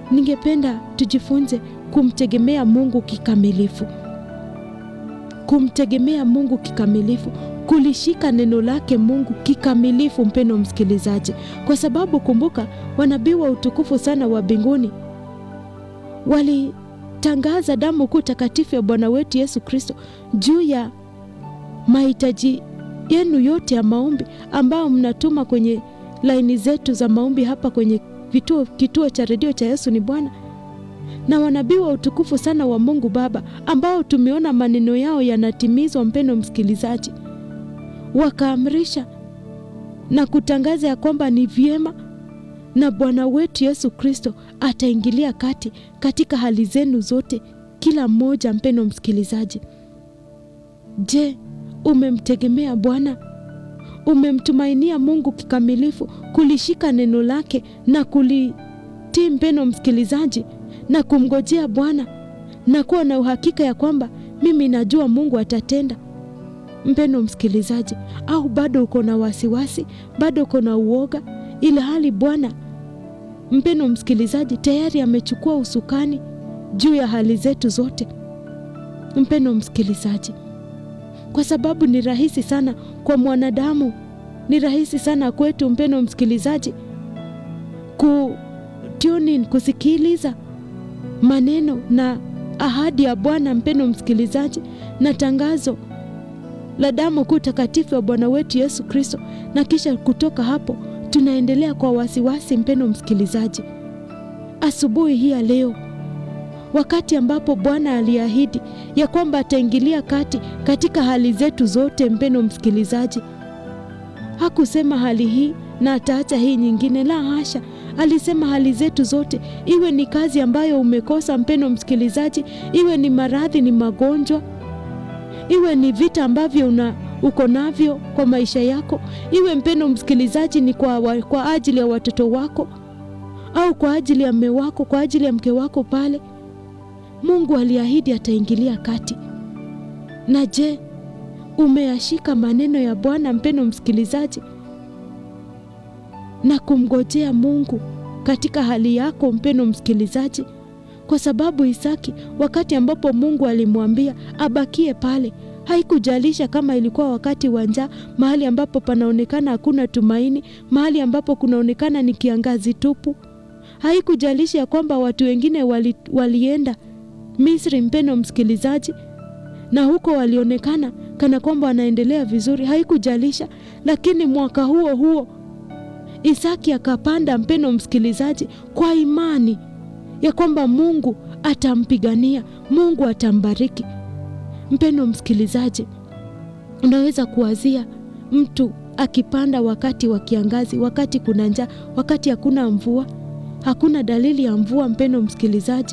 ningependa tujifunze kumtegemea Mungu kikamilifu, kumtegemea Mungu kikamilifu, kulishika neno lake Mungu kikamilifu, mpendo msikilizaji, kwa sababu kumbuka, wanabii wa utukufu sana wa mbinguni walitangaza damu kuu takatifu ya Bwana wetu Yesu Kristo juu ya mahitaji yenu yote ya maombi ambayo mnatuma kwenye laini zetu za maombi hapa kwenye vituo, kituo cha redio cha Yesu ni Bwana na wanabii wa utukufu sana wa Mungu Baba ambao tumeona maneno yao yanatimizwa, mpendo msikilizaji, wakaamrisha na kutangaza ya kwamba ni vyema na Bwana wetu Yesu Kristo ataingilia kati katika hali zenu zote, kila mmoja. Mpendo msikilizaji, je, umemtegemea Bwana? Umemtumainia Mungu kikamilifu, kulishika neno lake na kulitii, mpendo msikilizaji, na kumngojea Bwana na kuwa na uhakika ya kwamba mimi najua Mungu atatenda, mpendo msikilizaji? Au bado uko na wasiwasi, bado uko na uoga, ila hali Bwana mpendo msikilizaji tayari amechukua usukani juu ya hali zetu zote, mpendo msikilizaji, kwa sababu ni rahisi sana kwa mwanadamu, ni rahisi sana kwetu, mpendo msikilizaji, ku tune in, kusikiliza maneno na ahadi ya Bwana, mpendo msikilizaji, na tangazo la damu kuu takatifu ya Bwana wetu Yesu Kristo, na kisha kutoka hapo tunaendelea kwa wasiwasi. Mpendo msikilizaji, asubuhi hii ya leo, wakati ambapo Bwana aliahidi ya kwamba ataingilia kati katika hali zetu zote, mpendo msikilizaji, hakusema hali hii na ataacha hii nyingine, la hasha. Alisema hali zetu zote, iwe ni kazi ambayo umekosa mpendo msikilizaji, iwe ni maradhi, ni magonjwa, iwe ni vita ambavyo una uko navyo kwa maisha yako, iwe mpendo msikilizaji ni kwa, wa, kwa ajili ya watoto wako au kwa ajili ya mme wako, kwa ajili ya mke wako pale, Mungu aliahidi ataingilia kati. Na je, umeyashika maneno ya Bwana mpendo msikilizaji, na kumngojea Mungu katika hali yako mpendo msikilizaji? Kwa sababu Isaki, wakati ambapo Mungu alimwambia abakie pale haikujalisha kama ilikuwa wakati wa njaa, mahali ambapo panaonekana hakuna tumaini, mahali ambapo kunaonekana ni kiangazi tupu. Haikujalisha ya kwamba watu wengine wali, walienda Misri, mpendo msikilizaji, na huko walionekana kana kwamba wanaendelea vizuri. Haikujalisha, lakini mwaka huo huo Isaki akapanda, mpendo msikilizaji, kwa imani ya kwamba Mungu atampigania, Mungu atambariki. Mpendo msikilizaji, unaweza kuwazia mtu akipanda wakati wa kiangazi, wakati kuna njaa, wakati hakuna mvua, hakuna dalili ya mvua. Mpendo msikilizaji,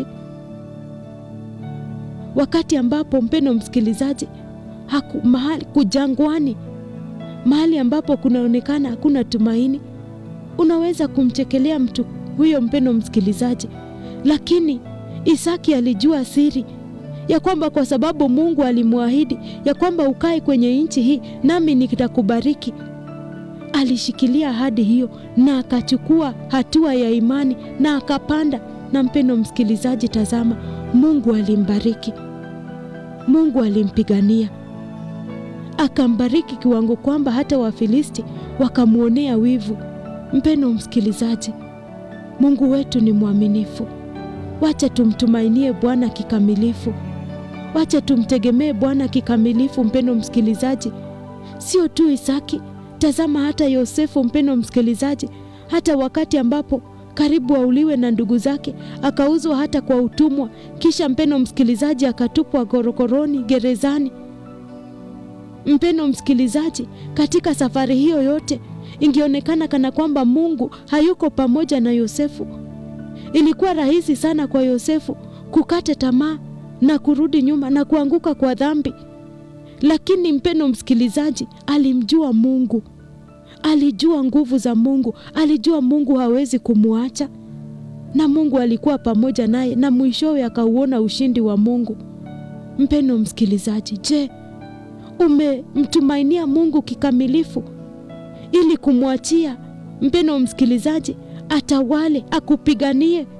wakati ambapo mpendo msikilizaji, haku, mahali kujangwani, mahali ambapo kunaonekana hakuna tumaini, unaweza kumchekelea mtu huyo, mpendo msikilizaji, lakini Isaki alijua siri ya kwamba kwa sababu Mungu alimwahidi ya kwamba ukae kwenye nchi hii nami nitakubariki. Alishikilia ahadi hiyo na akachukua hatua ya imani na akapanda. Na mpendo msikilizaji, tazama, Mungu alimbariki, Mungu alimpigania, akambariki kiwango kwamba hata Wafilisti wakamwonea wivu. Mpendo msikilizaji, Mungu wetu ni mwaminifu. Wacha tumtumainie Bwana kikamilifu. Wacha tumtegemee Bwana kikamilifu, mpendo msikilizaji. Sio tu Isaki, tazama hata Yosefu, mpendo msikilizaji, hata wakati ambapo karibu auliwe na ndugu zake, akauzwa hata kwa utumwa, kisha mpendo msikilizaji, akatupwa gorokoroni gerezani. Mpendo msikilizaji, katika safari hiyo yote ingeonekana kana kwamba Mungu hayuko pamoja na Yosefu. Ilikuwa rahisi sana kwa Yosefu kukata tamaa na kurudi nyuma na kuanguka kwa dhambi, lakini mpendo msikilizaji, alimjua Mungu, alijua nguvu za Mungu, alijua Mungu hawezi kumwacha, na Mungu alikuwa pamoja naye, na mwishowe akauona ushindi wa Mungu. Mpendo msikilizaji, je, umemtumainia Mungu kikamilifu ili kumwachia mpendo msikilizaji atawale, akupiganie